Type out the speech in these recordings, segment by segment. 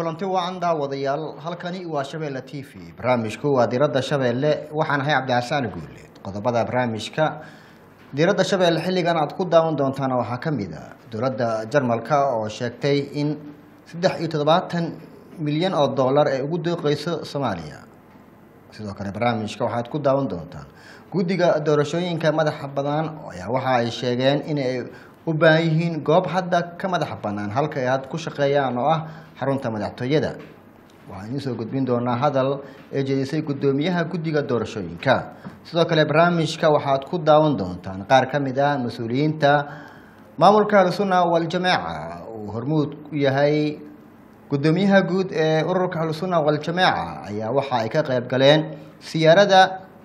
kulanti wacan daawadayaal halkani waa shabeelle t v barnaamijku waa diradda shabeelle waxaan ahay cabdixasaan guuleed qodobada barnaamijka diradda shabeelle xilligan aad ku daawan doontaana waxaa ka mid a dowladda jarmalka oo sheegtay in saddex iyo toddobaatan milyan oo dollar ay ugu dooqeyso soomaaliya sidoo kale barnaamijka waxaad ku daawan doontaan guddiga doorashooyinka madaxa bannaan ayaa waxa ay sheegeen in ay u baahan yihiin goob hadda ka madaxa bannaan halka ay had ku shaqeeyaan oo ah xarunta madaxtooyada waxaan idiin soo gudbin doonaa hadal ee jeedisay guddoomiyaha guddiga doorashooyinka sidoo kale barnaamijka waxaad ku daawan doontaan qaar ka mid ah mas-uuliyiinta maamulka ahlusunna waljamaaca uu hormuud u yahay guddoomiyaha guud ee ururka ahlusunna waljamaaca ayaa waxa ay ka qayb galeen siyaarada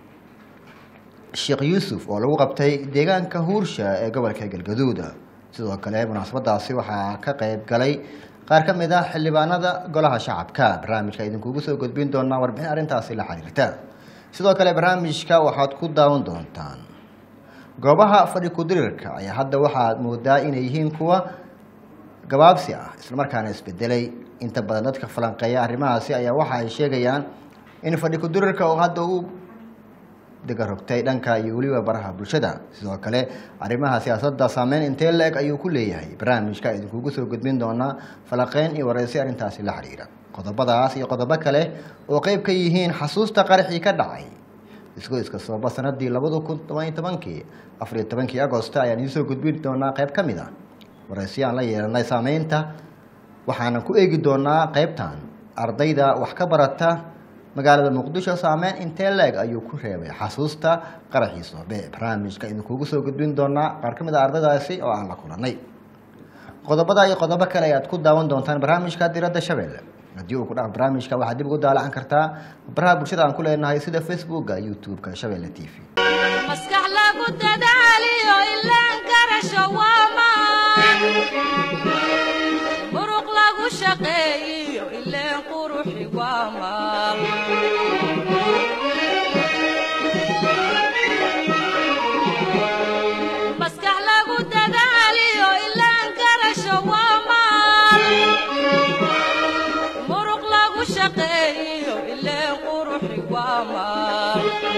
sheekh yuusuf oo lagu qabtay deegaanka huursha ee gobolka galgaduud sidoo kale munaasabadaasi waxaa ka qayb galay qaar ka mid ah xildhibaanada golaha shacabka barnaamijka idinkugu soo gudbin doonaa warbixin arrintaasi la xiriirta sidoo kale barnaamijka waxaad ku daawan doontaan goobaha fadhi ku-dirirka ayaa hadda waxaad moodaa inay yihiin kuwa gabaabsi ah islamarkaana isbedelay inta badan dadka falanqeeya arrimahaasi ayaa waxa ay sheegayaan in fadhi ku-dirirka oo hadda u degarogtay dhanka iyo weliba baraha bulshada sidoo kale arrimaha siyaasadda saameyn intee la-eg ayuu ku leeyahay barnaamijka idinkugu soo gudbin doonaa falaqeyn iyo wareysi arrintaasi la xiriira qodobadaas iyo qodobo kale oo qeyb ka yihiin xasuusta qaraxii ka dhacay isku iska sababa sanadii labada kun tobaniyo tobankii afariyo tobankii agosto ayaan idinsoo gudbin doonaa qeyb ka mid a wareysi aan la yeelanay saameynta waxaana ku eegi doonaa qeybtan ardayda wax ka barata magaalada muqdisho saameyn intee leeg ayuu ku reebay xasuusta qaraxii soobe barnaamijka idinkugu soo gudbin doonaa qaar ka mid a ardaydaasi oo aan la kulanay qodobada iyo qodobo kale ayaad ku daawan doontaan barnaamijka diradda shabeelle haddii uu ku dhaaf barnaamijka waxaad dib ugu daalacan kartaa baraha bulshada aan ku leenahay sida facebooka youtube-ka shabeelle t v maskax lagu dadaaliyo ilaan karasho waamaan muruq lagu shaqeeyiyo ileen quruxi waamaan maskax lagu dadaaliyo ilaan karasho waamaan muruq lagu shaqeeyiyo ileen quruxi waamaan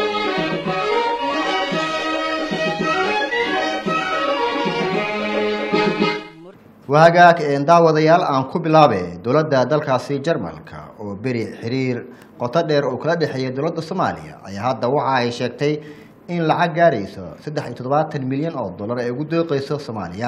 wahagaag daawadayaal aan ku bilaabe dowladda dalkaasi jarmalka oo beri xiriir qoto dheer uu kala dhexeeyay dowladda soomaaliya ayaa hadda waxa ay sheegtay in lacag gaarayso saddex iyo toddobaatan milyan oo dollar ay ugu dooqeyso soomaaliya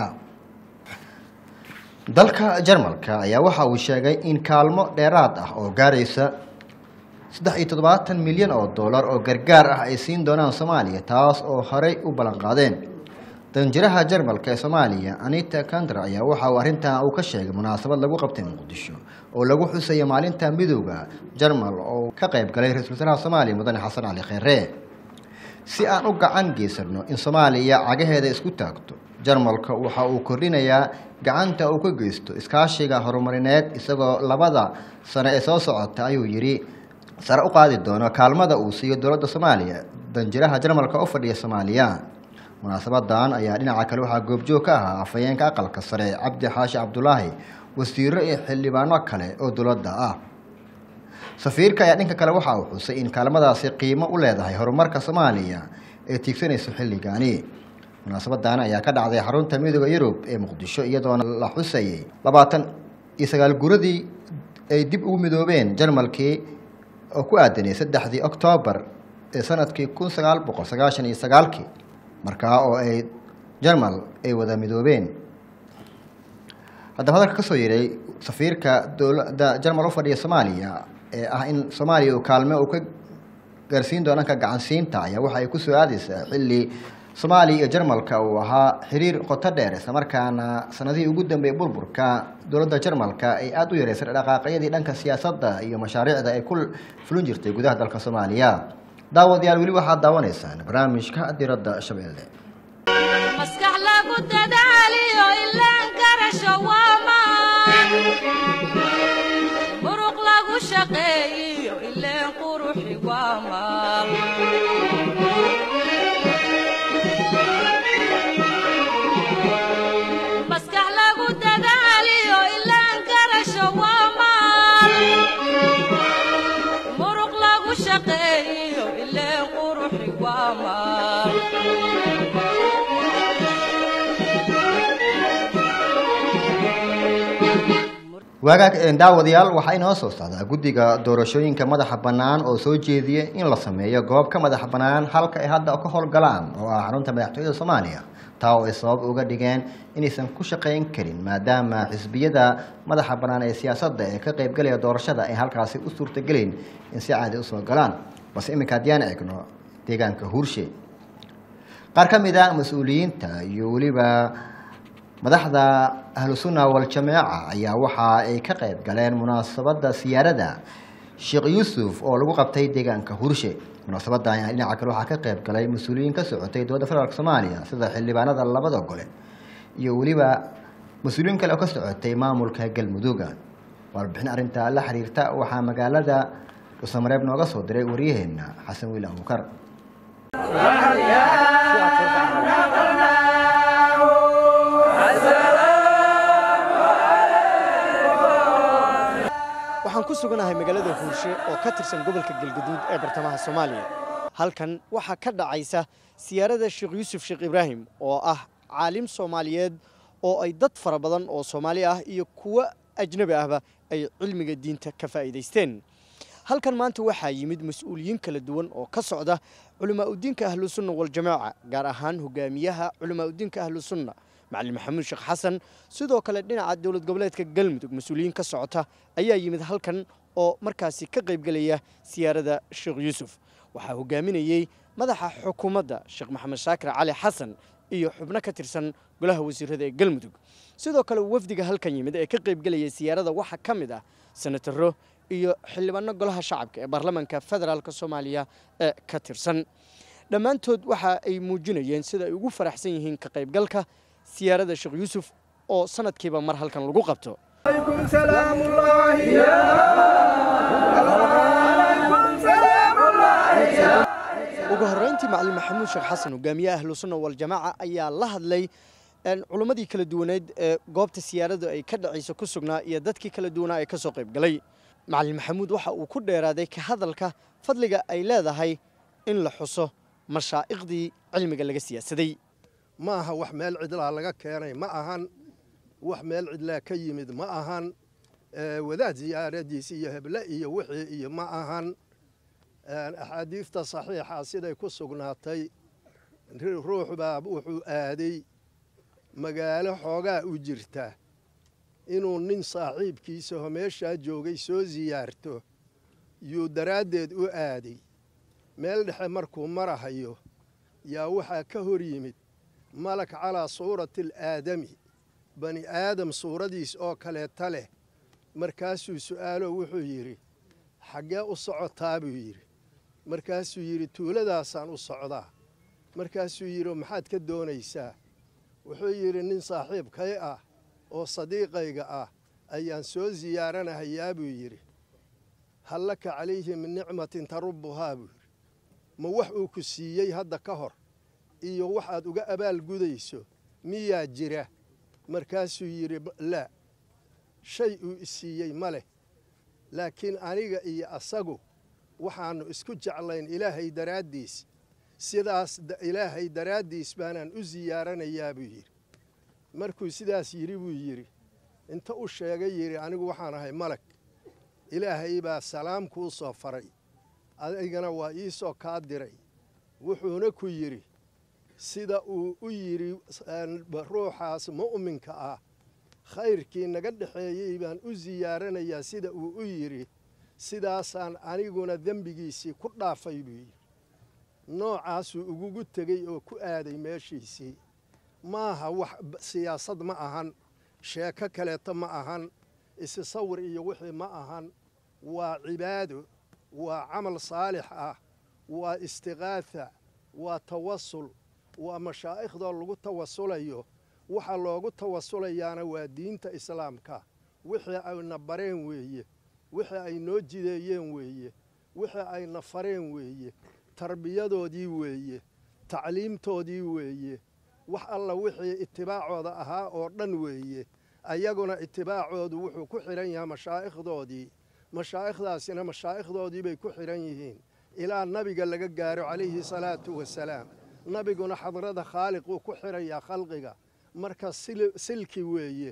dalka jarmalka ayaa waxa uu sheegay in kaalmo dheeraad ah oo gaaraysa saddex iyo toddobaatan milyan oo dollar oo gargaar ah ay siin doonaan soomaaliya taas oo horey u ballan qaadeen danjiraha jarmalka ee soomaaliya anita kandra ayaa waxa uu arrintan uu ka sheegay munaasabad lagu qabtay muqdisho oo lagu xusayo maalinta midooda jarmal oo ka qayb galay ra-isul wasaaraha soomaaliya mudane xasan cali kheyre si aan u gacan geysano in soomaaliya cagaheeda isku taagto jarmalka waxa uu kordhinayaa gacanta uu ka geysto iskaashiga horumarineed isagoo labada sano ee soo socota ayuu yidhi sare u qaadi doono kaalmada uu siiyo dowladda soomaaliya danjiraha jarmalka u fadhiya soomaaliya munaasabadan ayaa dhinaca kale waxaa goobjoog ka ahaa afhayeenka aqalka sare cabdi xaashi cabdulaahi wasiiro iyo xildhibaano kale oo dowladda ah safiirka ayaa dhinka kale waxa uu xusay in kaalmadaasi qiimo u leedahay horumarka soomaaliya ee tiigsanayso xilligaani munaasabadan ayaa ka dhacday xarunta midooda yurub ee muqdisho iyadoona la xusayay labaatan iyo sagaal guradii ay dib ugu midoobeen jarmalkii oo ku aadanay saddexdii oktoobar ee sanadkii kun sagaal boqol sagaashan iyo sagaalkii markaa oo ay jarmal ay wada midoobeen haddaba hadalka kasoo yeray safiirka dowladda jarmal u fadhiya soomaaliya ee ah in soomaaliya uu kaalme uu ka gaarsiin doo dhanka gacansiinta ayaa waxa ay kusoo aadeysaa xilli soomaaliya iyo jarmalka uu ahaa xiriir qoto dheer islamarkaana sanadihii ugu dambeeyey burburka dowladda jarmalka ay aada u yareysay dhaqaaqyadii dhanka siyaasadda iyo mashaariicda ay ku fulin jirtay gudaha dalka soomaaliya daawadayaal weli waxaad daawanaysaan barnaamijka diradda shabeelle maskax lagu dadaaliyo ilaan karasho waamaan muruq lagu shaqeeyiyo ileen quruxi waamaan maskax lagu dadaaliyo ilaan karasho waamaan waagaag daawadayaal waxaa inoo soo socdaa guddiga doorashooyinka madaxa bannaan oo soo jeediyay in la sameeyo goob ka madaxa bannaan halka ay hadda ka howlgalaan oo ah xarunta madaxtooyada soomaaliya taa oo ay sabab uga dhigeen inaysan ku shaqayn karin maadaama xisbiyada madaxa bannaan ee siyaasadda ee ka qaybgalaya doorashada ay halkaasi u suurtagelin in si caadi usoo galaan balse iminka haddiyaan eegno deegaanka huurshe qaar ka mid a mas-uuliyiinta iyo weliba madaxda ahlu sunna wal-jameeca ayaa waxa ay ka qayb galeen munaasabadda siyaarada sheekh yuusuf oo lagu qabtay deegaanka hurshe munaasabadda ayaa dhinaca kale waxaa ka qayb galay mas-uuliyiin ka socotay dowladda federaalk soomaaliya sida xildhibaanada labada gole iyo weliba mas-uuliyiin kale oo ka socotay maamulka galmudugga warbixin arrinta la xiriirta waxaa magaalada dhuusamareeb nooga soo diray waryaheena xasan wiil abuukar waxaan ku suganahay magaalada huurshe oo ka tirsan gobolka galgaduud ee bartamaha soomaaliya halkan waxaa ka dhacaysa siyaarada sheekh yuusuf sheekh ibraahim oo ah caalim soomaaliyeed oo ay dad fara badan oo soomaali ah iyo kuwo ajnabi ahba ay cilmiga diinta ka faa'iidaysteen halkan maanta waxaa yimid mas-uuliyiin kala duwan oo ka socda culimaauddiinka ahlusunna waljamaaca gaar ahaan hogaamiyaha culimaauddiinka ahlusunna macalin maxamuud sheekh xasan sidoo kale dhinaca dowlad goboleedka galmudug mas-uuliyiin ka socota ayaa yimid halkan oo markaasi ka qaybgelaya siyaarada sheekh yuusuf waxaa hogaaminayey madaxa xukuumadda sheekh maxamed shaakir cali xasan iyo xubno ka tirsan golaha wasiirada ee galmudug sidoo kale wafdiga halkan yimid ee ka qaybgelaya siyaarada waxaa ka mid ah senataro iyo xildhibaano golaha shacabka ee baarlamaanka federaalk soomaaliya ee ka tirsan dhammaantood waxa ay muujinayeen sida ay ugu faraxsan yihiin ka qaybgalka siyaarada sheekh yuusuf oo sanadkiiba mar halkan lagu qabto ugu horreyntii macalin maxamuud sheekh xasan hogaamiyaha ahlusunna waljamaaca ayaa la hadlay culimmadii kala duwaneed ee goobta siyaaradu ay ka dhacayso ku sugnaa iyo dadkii kala duwanaa ee ka soo qayb galay macalin maxamuud waxa uu ku dheeraaday ka hadalka fadliga ay leedahay in la xuso mashaa'iqdii cilmiga laga siyaasaday ma aha wax meel cidlaa laga keenay ma ahan wax meel cidlaa ka yimid ma ahan wadaad siyaaradiis iyo heble iyo wixii iyo ma ahan axaadiifta saxiixa siday ku sugnaatay ruux baa wuxuu aaday magaalo xoogaa u jirta inuu nin saaxiibkiisaho meeshaa joogay soo siyaarto yuu daraaddeed u aaday meel dhexe markuu marahayo yaa waxaa ka hor yimid malak calaa suurati alaadami bani aadam suuradiis oo kaleeta leh markaasuu su'aalo wuxuu yidhi xaggee u socotaa buu yidhi markaasuu yidhi tuuladaasaan u socdaa markaasuu yidhi maxaad ka doonaysaa wuxuu yidhi nin saaxiibkay ah oo sadiiqayga ah ayaan soo siyaaranahayaa buu yidhi hal laka calayhi min nicmatin tarubbuhaa buu yidhi ma wax uu ku siiyey hadda ka hor iyo waxaad uga abaalgudayso miyaa jira markaasuu yidhi laa shay uu isiiyey ma leh laakiin aniga iyo asagu waxaannu isku jeclayn ilaahay daraaddiis sidaas ilaahay daraaddiis baanaan u siyaaranayaa buu yidhi markuu sidaas yidhi buu yidhi inta u sheegay yidhi anigu waxaan ahay malag ilaahay baa salaam kuu soo faray adigana waa ii soo kaa diray wuxuuna ku yidhi sida uu u yidhi ruuxaas mu'minka ah khayrkii naga dhexeeyey baan u siyaaranayaa sida uu u yidhi sidaasaan aniguna dembigiisii ku dhaafay buu yidhi noocaasuu ugugu tegey oo ku aaday meeshiisii maaha wax siyaasad ma ahan sheeko kaleeto ma ahan isisawir iyo wixii ma ahan waa cibaado waa camal saalix ah waa istiqaatha waa tawasul waa mashaaikhdoo lagu tawasulayo waxa loogu tawasulayaana waa diinta islaamka wixii ayna bareen weeye wixii ay noo jideeyeen weeye wixii ayna fareen weeye tarbiyadoodii weeye tacliimtoodii weeye wax alla wixii itibaacooda ahaa oo dhan weeye ayaguna itibaacoodu wuxuu ku xidhan yahay mashaa'ikhdoodii mashaa'ikhdaasina mashaa'ikhdoodii bay ku xidhan yihiin ilaa nabiga laga gaaro calayhi salaatu wasalaam nabiguna xadrada khaaliq uu ku xidhayaa khalqiga marka silki weeye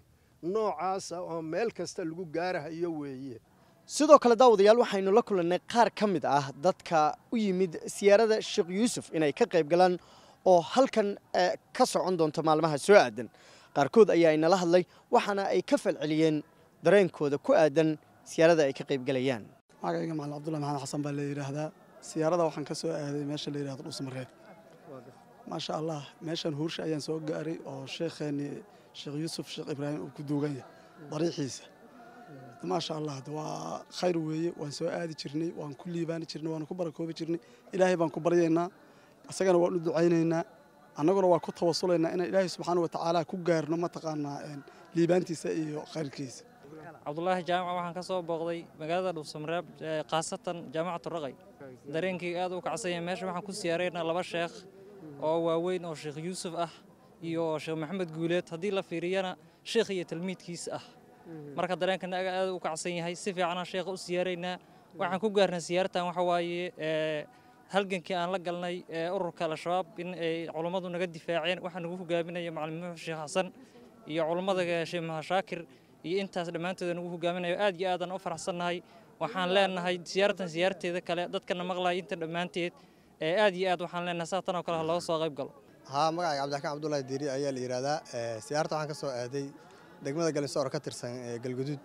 noocaasa oo meel kasta lagu gaarahayo weeye sidoo kale daawadayaal waxaynu la kulannay qaar ka mid ah dadka u yimid siyaarada sheekh yuusuf inay ka qayb galaan oo halkan eh, ka socon doonto maalmaha soo aadan qaarkood ayaa inala hadlay waxaana ay ka falceliyeen dareenkooda ku aadan siyaarada ay ka qayb galayaan magacayga macalin cabdullahi maxamed xasan baa la yidhaahdaa siyaarada waxaan ka soo aaday meesha la yidhahdo dhusmareeb maasha allah meeshan huursha ayaan soo gaaray oo sheekheeni sheekh yuusuf sheekh ibraahim uu ku duugan yahay dariixiisa maasha allah de waa khayr weeye waan soo aadi jirnay waan ku liibaani jirnay waan ku barakoobi jirnay ilaahay baan ku baryaynaa isagana waan u ducaynaynaa annaguna waa ku tawasulaynaa inaan ilaahay subxaana wa tacaala ku gaarno mataqaanaa een, liibaantiisa iyo khayrkiisa cabdulaahi jaamac waxaan ka soo booqday magaalada dhuusamareeb ee khaasatan jaamacatu raqay dareenkii aad u kacsan yahay meesha waxaan ku siyaaraynaa laba sheekh oo waaweyn oo sheekh yuusuf ah iyo sheekh maxamed guuleed haddii la fiiriyana sheekh iyo talmiidkiis ah marka dareenkana aga aad u kacsan yahay si fiicanaan sheekha u siyaaraynaa waxaan ku gaarnay siyaartan waxa waaye ee, halgankii aan la galnay ee ururka al-shabaab in ay culummadu naga difaaceen waxaa nagu hogaaminaya macalin muxuu sheekh xasan iyo culummada sheekh mahashaakir iyo intaas dhammaantooda nagu hogaaminayo aad iyo aadaan u faraxsannahay waxaan leenahay siyaartan siyaarteeda kale dadkana maqlaya inta dhammaanteed ee aad iyo aad waxaan leenahay saa tan oo kale ha looga soo qayb galo haa magacayga cabdiraxmaan cabdullaahi diiri ayaa la yidhaahdaa Ee, siyaarta waxaan ka soo aaday degmada galinsoor ka tirsan ee galguduud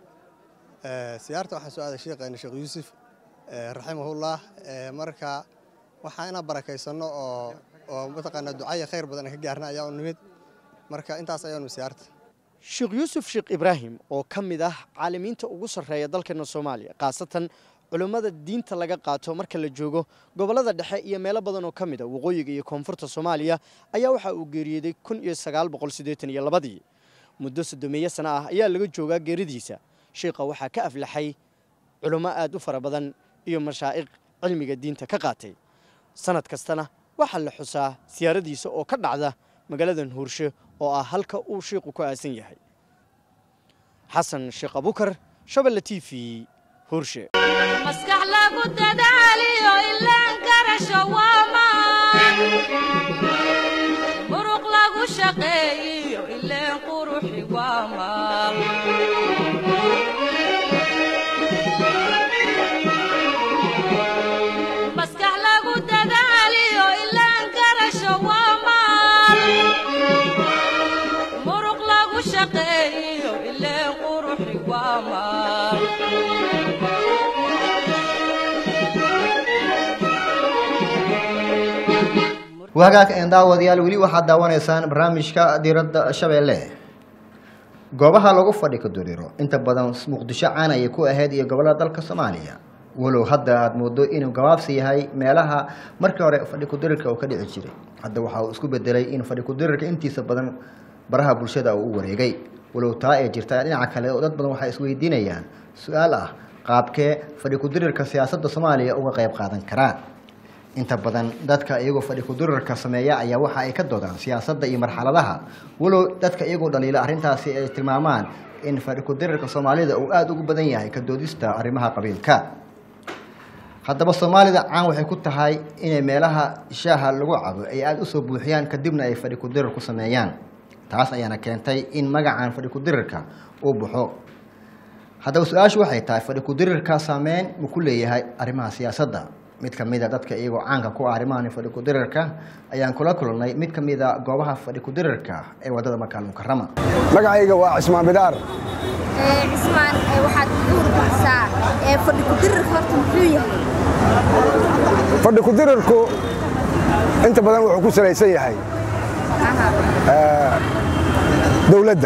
Ee, siyaarta waxaan soo aaday sheekheena sheekh yuusuf ee, raximahullah Ee, marka waxaan inaan barakaysanno oo oo mataqaanaa ducaya khayr badan aan ka gaarna ayaa u nimid marka intaas ayaanu siyaarta sheekh yuusuf sheekh ibraahim oo ka mid ah caalimiinta ugu sarreeya dalkeena soomaaliya khaasatan culummada diinta laga qaato marka la joogo gobollada dhexe iyo meelo badan oo ka mid a waqooyiga iyo koonfurta soomaaliya ayaa waxa uu geeriyooday kun iyo sagaal boqol siddeetan iyo labadii muddo soddomeeyo sano ah ayaa laga joogaa geeridiisa sheikha waxaa ka aflaxay culummo aad u fara badan iyo mashaa'iq cilmiga diinta ka qaatay sanad kastana waxaa la xusaa siyaaradiisa oo ka dhacda magaaladan huurshe oo ah halka uu shiiqu ku aasan yahay xasan sheekh abukar shabelle t v huurshe maskax lagu dadaaliyo ilaan garasho waa maan muruq lagu shaqeeyiyo ileen quruxi waa maal maskax lagu dadaaliyo ilaan garasho waa maal muruq lagu shaqeeyiyo ileen quruxi waa maal wagaag een daawadayaal weli waxaad daawanaysaan barnaamijka diiradda shabeelle goobaha lagu fadhi ka duriro inta badan muqdisho caan ayay ku ahayd iyo gobollada dalka soomaaliya walow hadda aada moodo inuu gabaabsi yahay meelaha markii hore fadhi kudirirka uu ka dhici jiray hadda waxa uu isku bedelay in fadhi kudirirka intiisa badan baraha bulshada uu u wareegay walow taa ay jirtaa dhinaca kale oo dad badan waxay isweydiinayaan su-aal ah qaabkee fadhi kudirirka siyaasadda soomaaliya uga qayb qaadan karaan inta badan dadka iyagoo fadhi kudirirka sameeya ayaa waxa ay ka doodaan siyaasadda iyo marxaladaha walow dadka iyagoo dhaliila arrintaasi ay tilmaamaan in fadhi kudirirka soomaalida uu aada ugu badan yahay ka doodista arrimaha qabiilka haddaba soomaalida caan waxay ku tahay inay meelaha shaaha lagu cabo ay aada usoo buuxiyaan kadibna ay fadhi kudirir ku sameeyaan taas ayaana keentay in magacan fadhi kudirirka uu baxo haddaba su-aashu waxay tahay fadhi kudirirka saameyn ma ku leeyahay arrimaha siyaasadda mid ka mid a dadka iyagoo caanka ku ah arrimahan fadhi kudirirka ayaan kula kulannay mid ka mid a goobaha fadhi kudirirka ee waddada makaal mukarama magacayga waa cismaan bidaar ee cismaan ee waxaad igu warbixsaa ee fadhi ku dirirka horta muxuu yahay fadhi ku-dirirku inta badan wuxuu ku salaysan yahay dowladda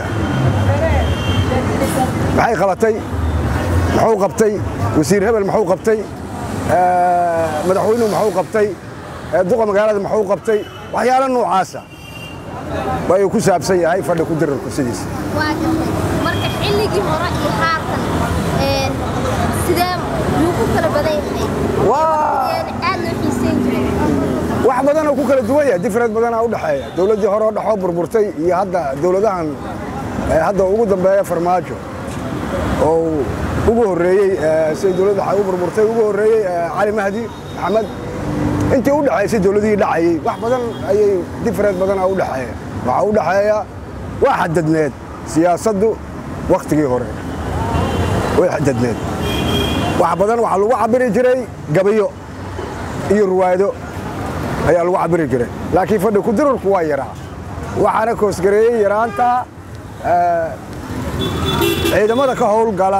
maxay qabatay muxuu qabtay wasiir hebel muxuu qabtay madaxweynuhu muxuu qabtay duqa magaalada muxuu qabtay waxyaalo noocaasa ayuu ku saabsan yahay fadhi ku-dirirku sidiisa waa gartay marka xilligii hore iyo haatan ee sidee yuu ku kala badan yahay Waa- Sideen aad loo xiisayn jiray wax badan oo ku kala duwan yahay different badanaa u dhexeeya dowladdii hore oo dhexoo burburtay iyo hadda dowladahan eh, hadda ugu dambeeya farmaajo oo ugu horreeyey eh, siday dowladda waxay u burburtay ugu horreeyey eh, cali mahdi maxamed intii u dhexaysay dowladihii dhacayey wax badan ayay different badanaa u dhexeeya waxaa u dhexeeya waa xadadneed siyaasaddu wakhtigii hore way xadadneed wax badan waxaa lagu cabiri jiray gabayo iyo ruwaado ayaa lagu cabiri jiray laakiin fadhi kudirurku waa yaraa waxaana koosgareeyey yaraanta eh, ciidamada ka howlgala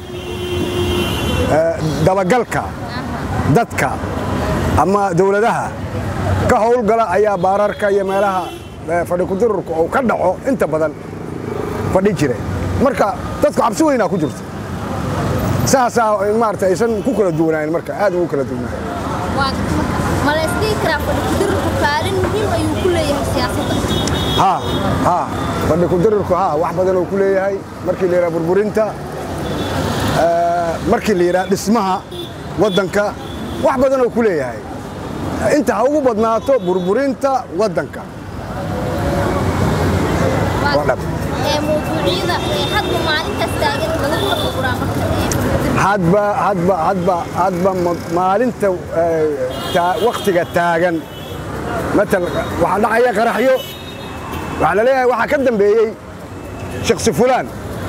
eh, dabagalka dadka ama dowladaha ka howlgala ayaa baararka iyo meelaha eh, fadhi kudirurka uu ka dhaco inta badan fadhi jiray marka dadku cabsi weynaa ku jirta saasaa maarata aysan ku kala duwanaayn marka aad ugu kala duwanaayn waa ma la isdhihi karaa fadhi kudirurku kaalin muhiim ayuu ku leeyahay siyaasadda ها ها fadhi ku dirirku haa wax badan oo ku leeyahay markii la yidhaha burburinta eh, markii la yidhaha dhismaha waddanka wax badan oo ku leeyahay inta ha ugu badnaato burburinta waddanka waa dhab ee mawduucyada ee hadba maalintaas taagan lagu lafaguraa marka ee fadhi hadba hadba hadba hadba ma- maalinta eh, taa- wakhtiga taagan matal waxaa dhacaya qaraxyo waxaa la leeyahay waxaa ka dambeeyey shaksi fulaan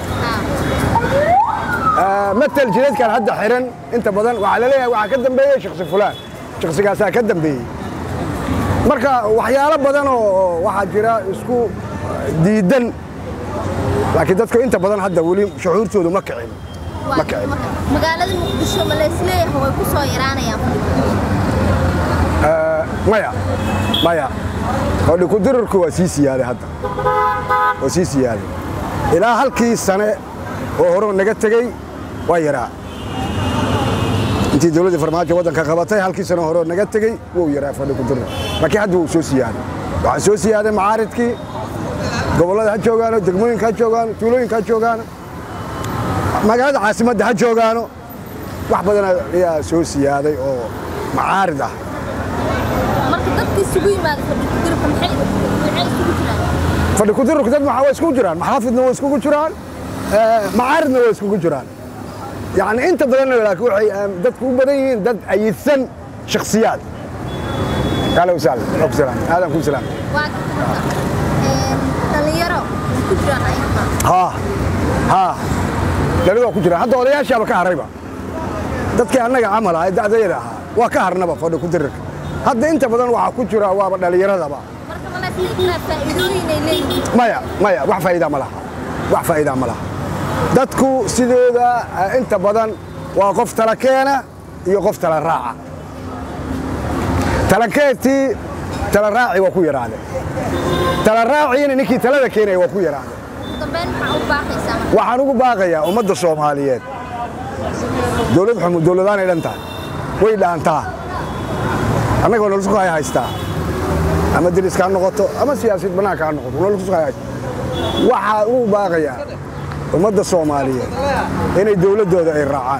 آه، مثل جلد كان هدا حرن انت بدن وعلى ليه waxaa ka dambeeyay shakhsi fulaan shakhsigaasaa ka dambeeyey marka waxyaalo badan oo waxaa jira isku diidan laakiin dadku inta badan hadda weli shucuurtoodu ma kicin ma kicin magaalada muqdisho ma la isleeyahay way ku soo yaraanayaan آه، maya maya fadhi ku dirirku waa sii siyaaday hadda waa sii siyaaday ilaa halkii sane oo hore naga tegey waa yaraa intii dowladda farmaajo waddanka qabatay halkii sane hore oo naga tegey wuu yaraa fadhi ku dirir laakiin hadda wuu soo siyaaday waxaa soo siyaaday macaaridkii gobollada ha joogaano degmooyinka ha joogaano tuulooyinka ha joogaano magaalada caasimadda ha joogaano wax badan ayaa soo siyaaday oo macaarid ah marka dadka isugu yimaada fadhi kudirka maxay maxay isugu jiraan fadhi kudirurku dad maxaa waa iskugu jiraan maxaafidna waa iskugu jiraan eh, macaaridna waa iskugu jiraan yacni inta badanna laakiin waxay eh, dadku u badan yihiin dad ayidsan shakhsiyaad kaale wasaal waa ku salaam aadan ku salaam waa marka ee dhalinyaro isku jiraan ayaga haa haa dhalid waa ku jiraan hadda odayaashaaba ka harayba dadkii annaga camal ah ee da'dayada ahaa waa ka harnaba fadhi kudirirka hadda inta badan waxaa ku jira waaba dhallinyaradaba marka ma la isdhihi karaa faa'iidooyin ay leeyihiin maya maya wax faa'iida ma laha wax faa'iida ma laha dadku sidooda eh, inta badan waa qof tala keena iyo qof tala raaca talakeetii tala raaci waa ku yaraade tala raaciina ninkii talada keenaya waa ku yaraade ugu dambeyn maxaa u baaqaysaa marka waxaan ugu baaqayaa ummadda soomaaliyeed dowlad xumu dowladaanay dhan tahay way dhaantaa annagoo nolosku hay haystaa ama deriska ha noqoto ama siyaasiyad bannaanka ha noqoto nolosku hay haystaa waxaa ugu baaqayaa ummadda soomaaliyeed inay dowladdooda ay raacaan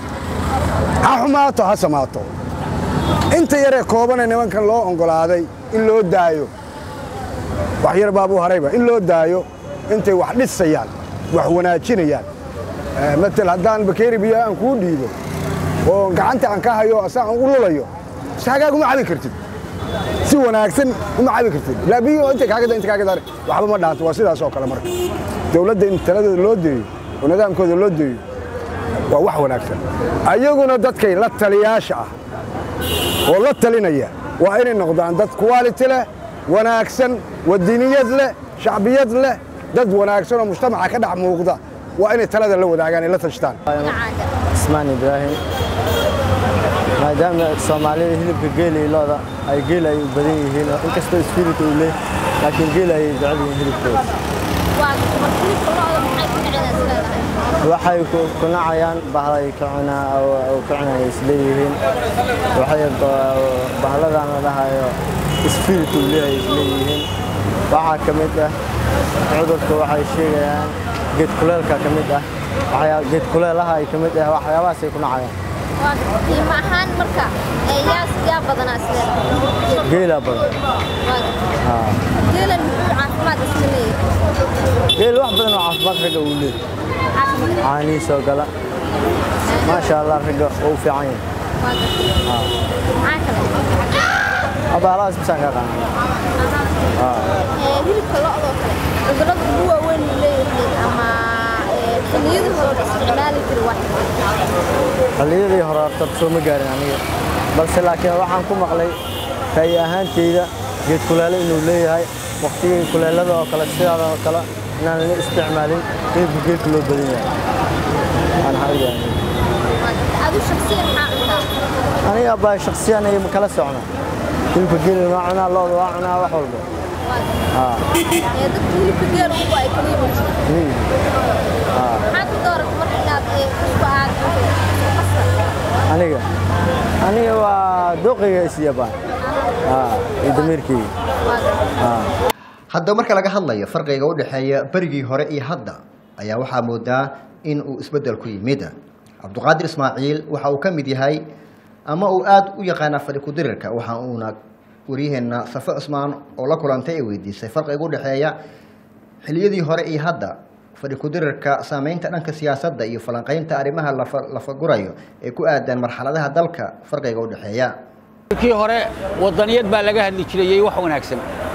ha xumaato ha samaato inta yaree koobanee nimankan loo oggolaaday in loo daayo wax yar baabuu harayba in loo daayo intay wax dhisayaan wax wanaajinayaan Eh, matal haddaan bakeeri biyo aan kuu dhiibo oo gacanta aan ka hayo asa aan u lulayo si hagaag uma cabi kartid si wanaagsan uma cabi kartid ilaa biyo inta kaagada inta kaagada waxba ma dhaanto waa sidaas oo kale marka dowladda in taladooda loo deeyo oo nidaamkooda loo deeyo waa wax wanaagsan ayaguna dadkay la taliyaasha ah oo la talinaya waa inay noqdaan dad quality leh wanaagsan wadiniyad leh shacbiyad leh dad wanaagsan oo mujtamaca ka dhex muuqda waa inay talada la wadaagaan ay la tashtaan magacaaga ismaan ibraahim maadaama soomaalida hilibka geela iyo looda ay geel ay u badan yihiin oo inkastoo isfirit uu leeh laakiin geel ay jecel yihiin hilibkooda waa marka hilibka lo'da maxay ku dhaceen isleedahay waxay ku ku nacayaan bahlay ka cunaa oo ka cunaya isleeyihiin waxay ba- bahladan la dhahayo isfirit uu leeyahay isleeyihiin waxaa ka mid ah cudurka waxay sheegayaan geed kuleelka ka mid ah waxyaa geed kuleelaha ay ka mid ah waxyaabahaasay ku nacayaan waa qiimo ahaan marka ee yaa yaa badanaa isleedahay geela badan waa geelan muxuu caafimaad isla leeyahay geel wax badan oo caafimaad ragga uu leeyahay caanihiis oo gala maasha allah ragga uu fiican yahay maxaa kale abaalahaas bisaan ka qaana ee hilibka lo'doo kale cudurrada ugu waaweyn uu leeyahay ama ee xilliyadii hore horta soo ma gaarin aniga balse laakiin waxaan ku maqlay ra'yi ahaanteyda geed kulaale inuu leeyahay waqtigii kuleelada oo kale sidaada oo kale inaan la isticmaalin geedku geedka loo badan yahay aan xaqiiqan adu shakhsiyan maxaa cuntaa aniga baa shakhsiyan ay kala socna hilibka geli waa cunaa lo'da waa cunaa wax walba haa ee dadka hilibka geel ugu ay kaliya bulshada miyi haa maxaad ku dooratay marka inaad ee isku aad qasar aniga aniga waa dooqayga isyabaan haa iyo damiirkayga haa haddaba marka laga hadlayo farqiga u dhexeeya berigii hore iyo hadda ayaa waxaa moodaa in uu isbeddel ku yimid cabduqaadir ismaaciil waxa uu ka mid yahay ama uu aada u yaqaanaa fadhi ku-dirirka waxa uuna waryaheena safe cusmaan oo la kulantay ee weydiisay farqiga u dhexeeya xiliyadii hore iyo hadda fadhi ku-dirirka saameynta dhanka siyaasadda iyo falanqeynta arrimaha lafa lafagurayo ee ku aadan marxaladaha dalka farqiga u dhexeeya kii hore wadaniyad baa laga hadli jirayay wax wanaagsan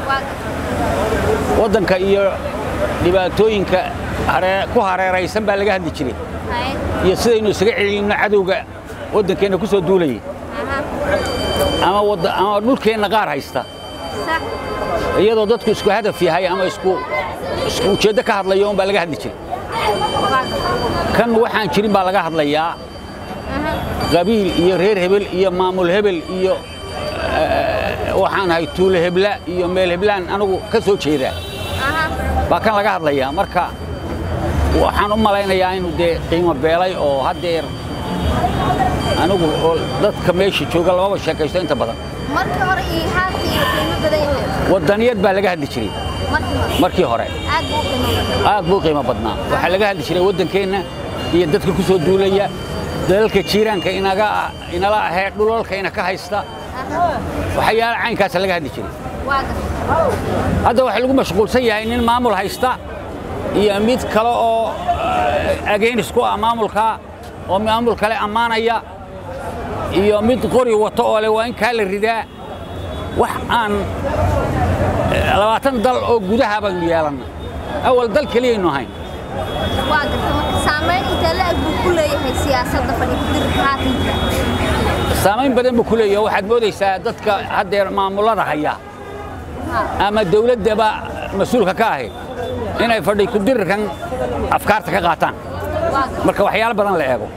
waddanka iyo dhibaatooyinka haree- ku hareeraysan baa laga hadli jiray iyo sidaynu isaga celinno cadowga waddankeenna ku soo duulayay ama wadda- ama dhulkeenna qaar haysta iyadoo dadku isku hadaf yahay ama isku isku ujeeddo ka hadlayo un baa laga hadli jiray kan waxaan jirin baa laga hadlayaa qabiil iyo reer hebel iyo maamul hebel iyo eh, waxaan ahay tuulo hebla iyo meel heblaan anigu ka soo jeedaa baa kan laga hadlayaa marka waxaan u malaynayaa inuu dee qiimo beelay oo haddeer anigu oo dadka meesha jooga lamaba sheekaysto inta badan markii hore iyo haatan iyo qiimo badan yahay wadaniyad baa laga hadli jiray markii hore markii hore aad buu u qiimo badan aad buu u qiimo badnaa waxaa laga hadli jiray waddankeenna iyo dadka ku soo duulaya dalalka jiiraanka inaga inala ahee dhulalkayna ka haysta waxyaala caynkaasa laga hadli jiray waa gartay hadda waxaa lagu mashquulsan yahay nin maamul haysta iyo mid kale oo ageynis ku ah maamulka oo maamul kale ammaanaya iyo mid qori wato oo leh waa in kaa la ridaa wax aan eh, labaatan dal oo gudaha baynu yeelanna awal dal keliyaynu ahayn waa gartay marka saameyn intee la eg buu ku leeyahay siyaasadda fadhi ku-dirirka haatan saamayn badan buu ku leeyahay waxaad moodaysaa dadka haddeer maamullada haya ama dawladdaba mas-uulka ka ahi inay fadhi ku dirirkan afkaarta ka qaataan marka waxyaalo badan la eego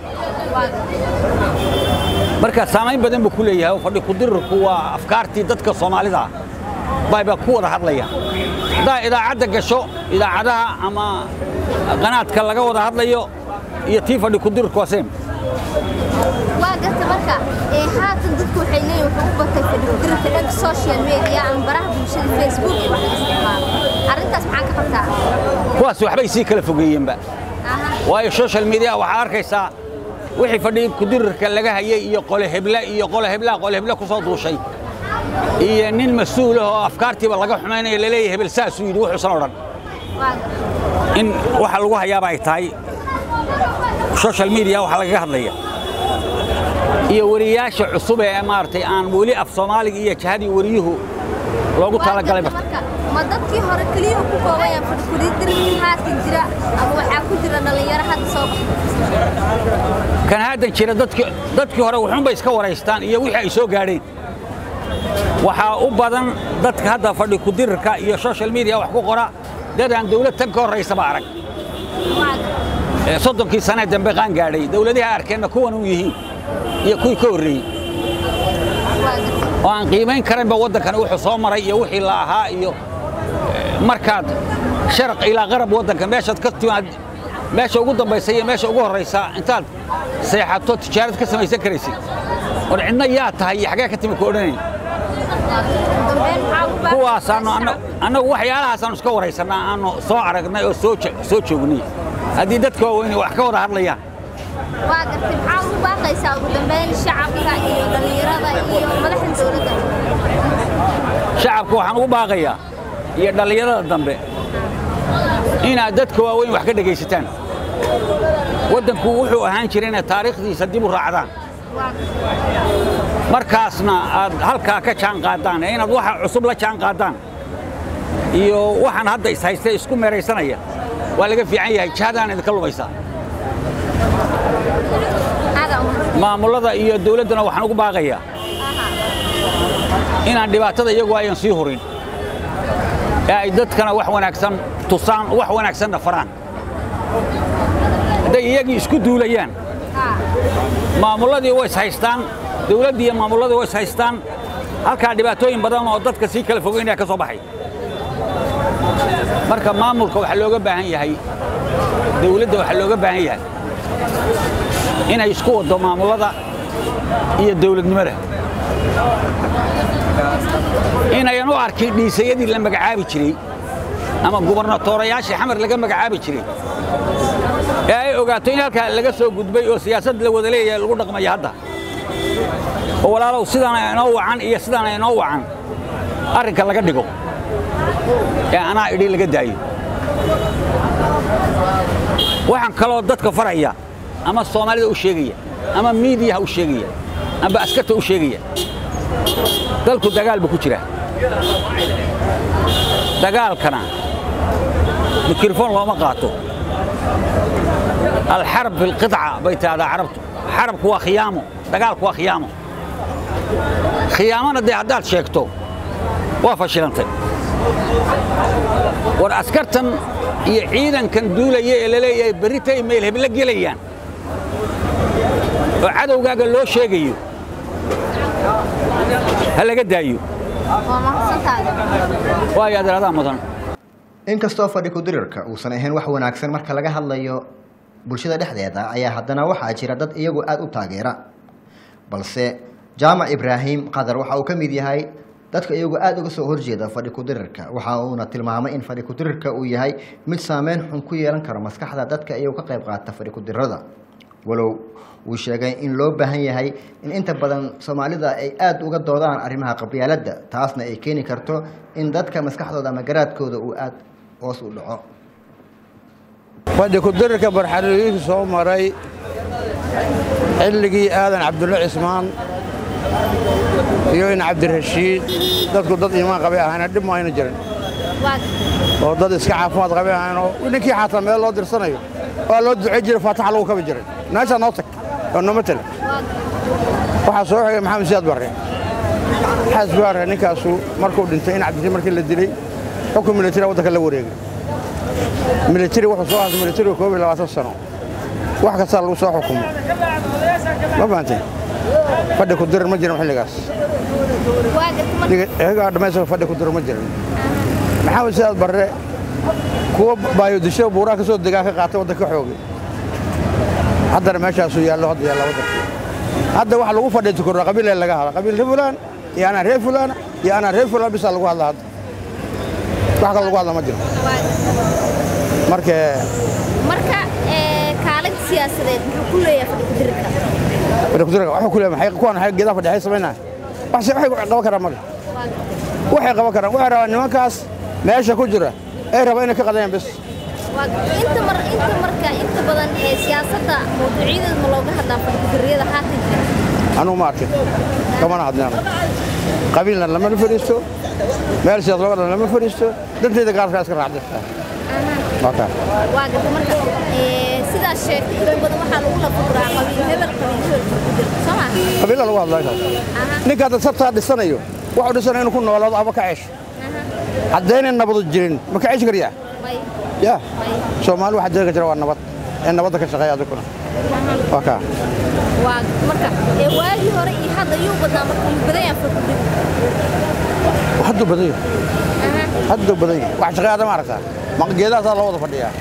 marka saamayn badan buu ku leeyahay oo fadhi ku dirirku waa afkaartii dadka soomaalida ah bayba ku wada hadlaya haddaa idaacadda gasho idaacadaha ama qanaadka laga wada hadlayo iyo tii fadhi ku dirirku waa same waa gartay marka ee haatan dadku waxay leeyihin wuxuu u batay fadhi ku-dirirka dhanka social media ama baraha bulshada facebook iyo wax la isticmaalo arrintaas maxaa ka qabtaa kuwaas waxbay sii kala fogeeyeenba waayo social media waxaad arkaysaa wixii fadhi kudirirka laga hayay iyo qole hebla iyo qole hebla qole hebla ku soo duushay iyo nin mas-uul ah oo afkaartiiba laga xumaynaya laleeyahay hebel saasuu yidhi wuxuusan odhan in waxa lagu hayaaba ay tahay social media waxa lagaga hadlaya iyo wariyaasha cusub ee maaragtay aan weli af soomaaliga iyo jahadii wariyuhu loogu talagalay barta marka ma dadkii hore keliya ku koobayaan fadhi ku-dirirka haatan jira ama waxaa ku jira dhallinyaro hadda soo baxay kan haddan jira dadki dadkii hore wuxuunbay iska waraystaan iyo wixii ay soo gaadheen waxaa u badan dadka hadda fadhi ku-dirirka iyo social media wax ku qora dad aan dawlad tan ka horraysaba arag ee soddonkii sanee dambe qaan gaadhay dawladaha arkeenna kuwan u yihiin iyo kuwii ka horreeyey oo aan qiimayn karanba waddankan wuxuu soo maray iyo wixii la ahaa iyo eh, markaad sharaq ilaa qarab waddanka meeshaad ka timaad meesha ugu dambaysa iyo meesha ugu horraysa intaad seexato tijaarad ka samaysan karaysid war cidna yaa tahay iyo xagee ka timi ku odhanayn kuwaasaanu anna- annagu waxyaalahaasaan iska waraysannaa aanu soo aragnay oo soo je- soo joognay haddii dadka waaweyne wax ka wada hadlayaan waa gartay maxaa ugu baaqaysaa ugu dambeyn shacabka iyo dhallinyarada iyo madaxda dowladda shacabka waxaan ugu baaqayaa iyo dhallinyarada dambe inaad dadka waaweyn wax ka dhegaysataan waddanku wuxuu ahaan jiray inaad taariikhdiisa dib u raacdaan markaasna aad halkaa ka jaan qaadaan ee inaad waxa cusub la jaan qaadaan iyo waxaan hadda ishaystay isku meeraysanaya waa laga fiican yahay jihadaan idinka lumaysaa aada umar maamullada iyo dawladdana waxaan ugu baaqayaa inaan dhibaatada iyagu ayan sii hurin ee ay dadkana wax wanaagsan tusaan wax wanaagsanna faraan hadday iyagii isku duulayaan maamulladii way is haystaan dawladdii iyo maamulladii way is haystaan halkaa dhibaatooyin badan oo dadka sii kala fogeynaya ka soo baxay marka maamulka waxaa looga baahan yahay dawladda waxaa looga baahan yahay inay isku waddo maamullada iyo dawladnimada inayan u arkin dhiisayadii la magacaabi jiray ama gubernatoorayaashii xamar laga magacaabi jiray ee ay ogaato in halkaa laga soo gudbay oo siyaasad la wada leeyahay lagu dhaqmaya hadda oo walaalow sidaana inoo wacan iyo sidaana inoo wacan arrinka laga dhigo ee anaa idhi laga daayo waxaan kaloo dadka faraya ama soomaalida u sheegaya ama miidiyaha u sheegaya amba askarta u sheegaya dalku dagaal buu ku jiraa dagaalkana mikrofon looma qaato alxarb fi lqiطca bay tahdaa carabtu xarabku waa khiyaamo dagaalku waa khiyaamo khiyaamona dee haddaad sheegto waa fashilantay war askartan iyo ciidankan duulaya ee la leeyahay berritay meel hebla gelayaan oo cadowgaaga loo sheegayo ha laga daayo waayo adeeradaa mudan inkastoo fadhi ku-dirirka uusan ahayn wax wanaagsan marka laga hadlayo bulshada dhexdeeda ayaa haddana waxaa jira dad iyagu aada u taageera balse jaamac ibraahim qadar waxa uu ka mid yahay dadka iyagu aada uga soo horjeeda fadhi ku-dirirka waxa uuna tilmaamay in fadhi ku-dirirka uu yahay mid saameyn xun ku yeelan karo maskaxda dadka iyagu ka qayb qaata fadhi ku-dirada walow uu sheegay in loo baahan yahay in inta badan soomaalida ay aada uga doodaan arrimaha qabyaaladda taasna ay keeni karto in dadka maskaxdooda ama garaadkooda uu aada hoos u dhaco fadhi ku-dirirka barxariiriinka soo maray xilligii aadan cabdulle cismaan iyo in cabdirashiid dadku dad iimaan qabay ahayna dhib ma ayna jirin oo dad iska caafimaad qabay ahaynoo ninkii xataa meel loo dirsanayo waa loo ducay jiray faataxa lagu kabi jiray meeshaa noo tag oo noo matala waxaa soo xigay maxamed siyaad barre xaas baarre ninkaasu markuu dhintay in cabdirashiid markii la dilay xukun militari waddanka la wareegay militari wuxuu soo haastay militariga koob iyo labaatan sano wax kastaa lagu soo xukumo ma fahanteen fadhi ku dirir ma jirin xilligaas iyagaa dhammaystiran fadhi ku dirir ma jirin maxamed sidaad barre kuwa baayodisho buuraha ka soo degaa ka qaatay waddanka xoogay haddana meeshaasuu yaallo hadda yaalla waddankii hadda waxa lagu fadhiya tukurra qabiilee laga hadla qabiil reer fulaan iyo anaa reer fulaan iyo anaa reer fulaan bisaa lagu hadla hadda wax kale lagu hadla ma jiro marka marka kaalinta siyaasadeed muxuu ku leeyahay fadhi ku-dirirka fadhi ku dirirka waxuu ku leeyahay maxay kuwan waxay geedaha fadhiya samaynaa wax se waxay qaban karaan male waxay qaban karaan waxay rabaan nimankaas meesha ku jira ay rabaan inay ka qadayaan bes inta mar inta marka inta badan ee siyaasadda mawduucyadeeda ma looga hadlaa fadhi ku-diriyada haatan jira anugu ma arkin kamana hadlina qabiilna lama fadhiisto meel siyaas looga dhan lama fadhiisto danteyda gaarkaa iska raacdaysaa waa gata marka sidaas sheegtay inta badan waxaa lagu lafuraa qabiil hebel qabiil hebel ku-dir soo ma qabiila lagu hadlaa kaas ninka hadda sabtaa dhisanayo wuxuu dhisanayo inuu ku noolaado ama ka ceesho haddaynan nabadu jirin ma ka ceeshi karyaa ya soomaali waxa jirka jira waa nabad ee nabadda ka shaqeeya adikuna waa kaa waa marka waagii hore iyo hadda yuu badnaa marka yuu badan yahay fadhi hadduu badan yahay hadduu badan yahay wax shaqeeyada ma aragtaa ma geedahaasaa loo wada fadhiyaa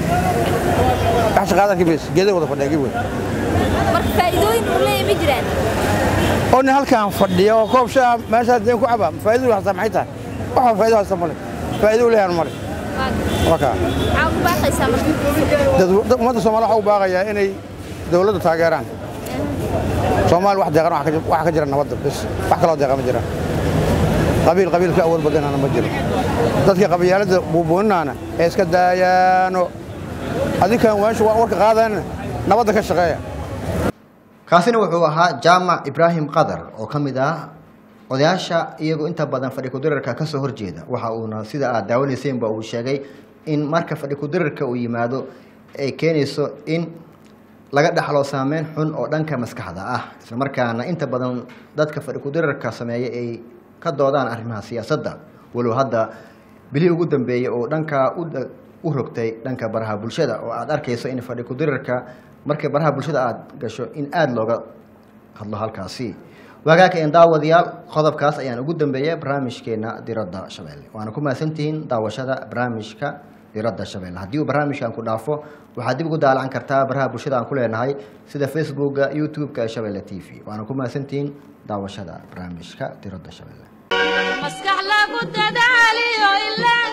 wax shaqeeyada kimis geeday wada fadhiyaa gib wey marka faa'iidooyin uu leeyahay ma jiraan oo nin halkaan fadhiya oo koob shaa meeshaas deen ku caba faa'iidadu hastaa maxay tahay waxa faa'iido hasta male faa'iido u leeyahan male waa kaa maxaa ku baaqaysaa marka ummadda soomaaliya waxa u baaqayaa inay dawladda taageeraan soomaali wax deeqan waxa ka jira nabadda bes wax kaloo deeqa ma jiraan qabiil qabiil ka awood badanana ma jiro dadka qabyaaladda buubuuninaana ee iska daayaano adinkan meesha warka qaadayana nabadda ka shaqeeya kaasina wuxuu ahaa jaamac ibraahim qadar oo ka mid ah odayaasha iyagoo inta badan fadhi ku-dirirka ka soo horjeeda waxa uuna sida aad daawanaysaynba uu sheegay in marka fadhi ku-dirirka uu yimaado ay keenayso in laga dhaxlo saameyn xun oo dhanka maskaxda ah islamarkaana inta badan dadka fadhi kudirarka sameeya ay ka doodaan arrimaha siyaasadda walow hadda bilihii ugu dambeeyey oo dhankaa u da- u rogtay dhanka baraha bulshada oo aad arkayso in fadhi kudirarka markay baraha bulshada aad gasho in aada looga hadlo halkaasi waagaaka in daawadayaal qodobkaas ayaan ugu dambeeyay barnaamijkeena diradda shabeelle waana ku mahadsantihiin daawashada barnaamijka diradda shabeelle haddii uu barnaamijkan ku dhaafo waxaad dib ugu daalacan kartaa baraha bulshada aan ku leenahay sida facebooka youtube-ka ee shabeelle t v waana ku mahadsantihiin daawashada barnaamijka diradda shabeelle maskax lagu dadaaliyo ilaa